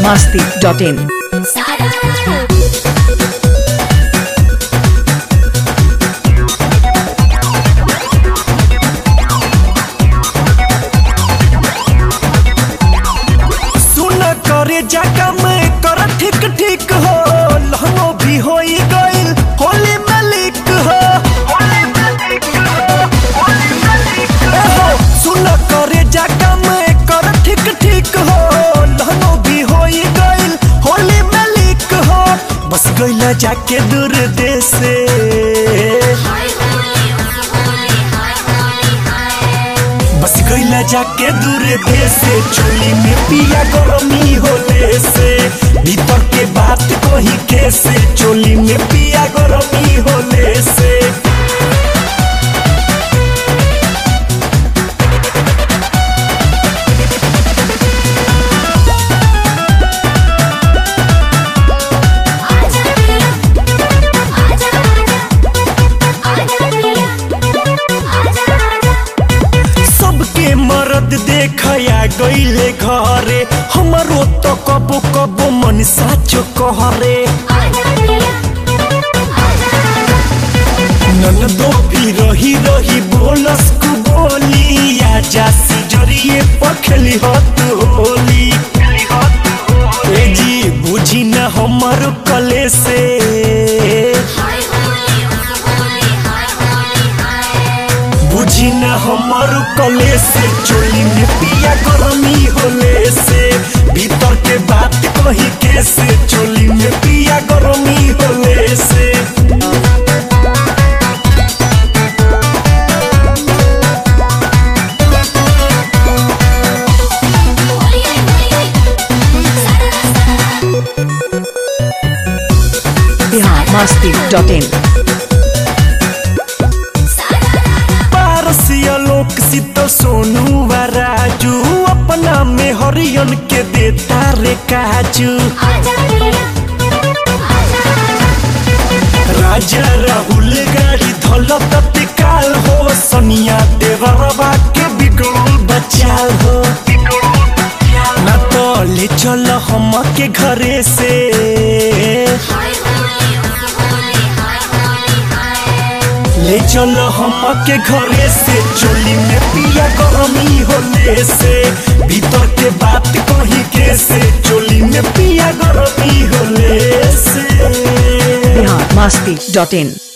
masti.in. सुन करे जाका मैं कर ठीक ठीक हो लहंगो भी हो गइल होली में लिक हो ए हो, सुन करे जाका मैं कर ठीक ठीक हो लहंगो भी हो गइल होली में लिक हो बस गइला जाके दूर देश से बस गइला जाके दूर देश से चोली में पिया गरमी होले से भीतर के बात कही कैसे चोली में पिया गरमी होले से सबके मर्द देखया गइले घरे हमरो तो कबो कबो मन साचो कहरे ननदो भी रही रही बोलस कु बोली आजा सिजरिए पखली हत होली ए जी बुझी न हमर कले से बुझी न हमर कले से चोली में पिया गरमी होले से भीतर के बात कही कैसे चोली में पिया गरमी होले से Bihar masti.in. पारसिया लोक सित सोनू व राजू अपना में हरियन के देता रे काजू राजा राहुल गाड़ी धल तत्काल हो सनिया देवरबा के बिगड़ल बचाल हो ना तो ले चल हम के घरे से ले चल हम के घरे से चोली में पिया गरमी होले से भीतर के बात कही कैसे चोली में पिया गरमी होले से Bihar masti.in.